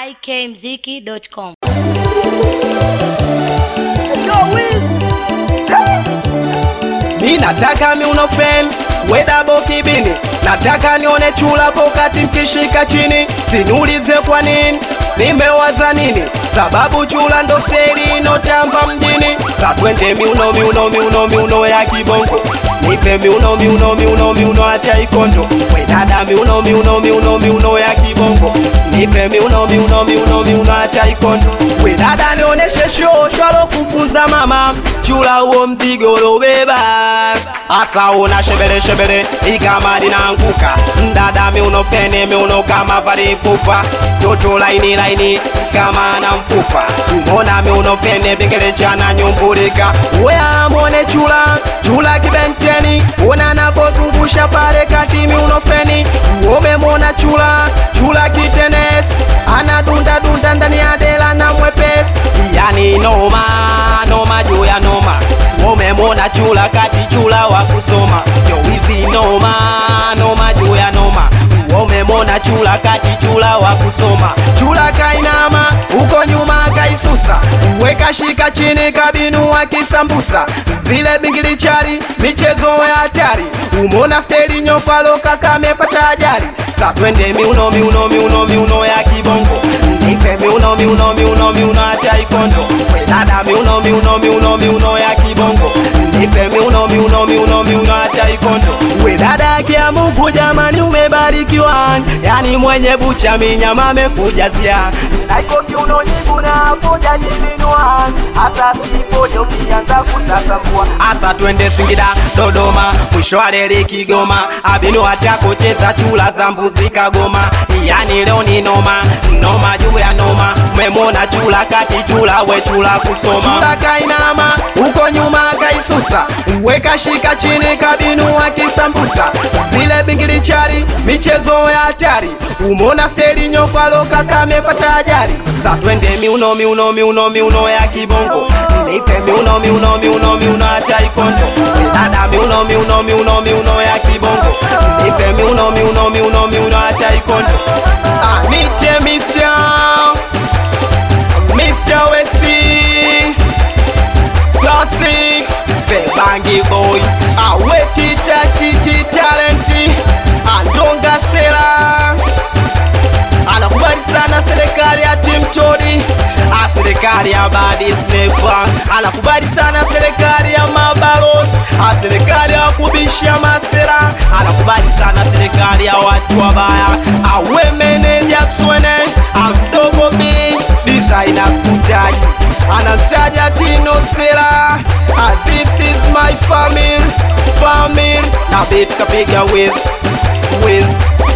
ikmziki.com. Mi nataka miuno fame wedabo kibini, nataka nione chula pokati mkishika chini, sinulize kwa nini nimewaza nini, sababu chula ndo steli inotamba mjini. Sa twende miuno miuno miuno miuno ya kibongo, nipe miuno miuno miuno miuno acha ikondo, we dada miuno miuno miuno miuno ya kibongo, nipe miuno miuno miuno miuno acha ikondo, we dada nioneshe show shwalo kufunza mama chula huo mzigo lobeba asa una shebele shebele igama linaanguka mdada miuno fene miuno kama valipupa toto laini laini kama na mfupa mbona miuno fene bingele chana nyumbulika wea mwone chula chula kibenteni ona napozungusha pale kati miuno feni umemwona chula chula kitenes anadunda dunda ndani ya dela na mwepesi yani noma noma juu ya noma umemwona chula kati chula wa kusoma yowizi noma noma juu ya noma umemwona chula kati chula wa kusoma chula kainama uko nyuma kaisusa weka shika chini kabinua kisambusa zile bingilichari michezo ya hatari umona steli nyopaloka kamepata ajali sa twende miuno miuno miuno miuno ya kibongo nipe miuno miuno miuno miuno acha ikondo We dada miuno miuno miuno miuno ya kibongo nipe miuno miuno miuno miuno acha ikondo we dada kia Mungu jamani umebarikiwa yani mwenye bucha minyama amekujazia naiko kiuno nyigu na poja jivinua hata sipojo kianza kutasambua asa twende Singida Dodoma mwisho wa reli Kigoma abinu hata kucheza chula za mbuzi Kagoma yani leo ni noma noma juu ya noma umemwona chula kati chula we chula kusoma chula kainama uko nyuma kaisusa weka shika chini kabinua kisambusa zile bingilichari michezo ya hatari umona steli nyokwaloka kamepata ajali sa twende miuno miuno miuno miuno ya kibongo nipe miuno miuno miuno miuno hata ikondo dada miuno miuno miuno miuno ya kibongo nipe miuno miuno miuno miuno hata ikondo ah, nite Mr. Mr. Westy Classic The Bangi Boy Aweti Tati Talenti Andonga Sera Anakubali sana serikali ya Team Chodi Ah, serikali ya Badi Snepa Anakubali sana serikali ya Mabalozi Ah, serikali ya kubishia masera Anakubali sana serikali ya watu wabaya Awe meneja Swene Amdogo B Designers kutaji Anamtaja Tino Sera Ah, This is my family Family Na beat kapiga Wiz Wiz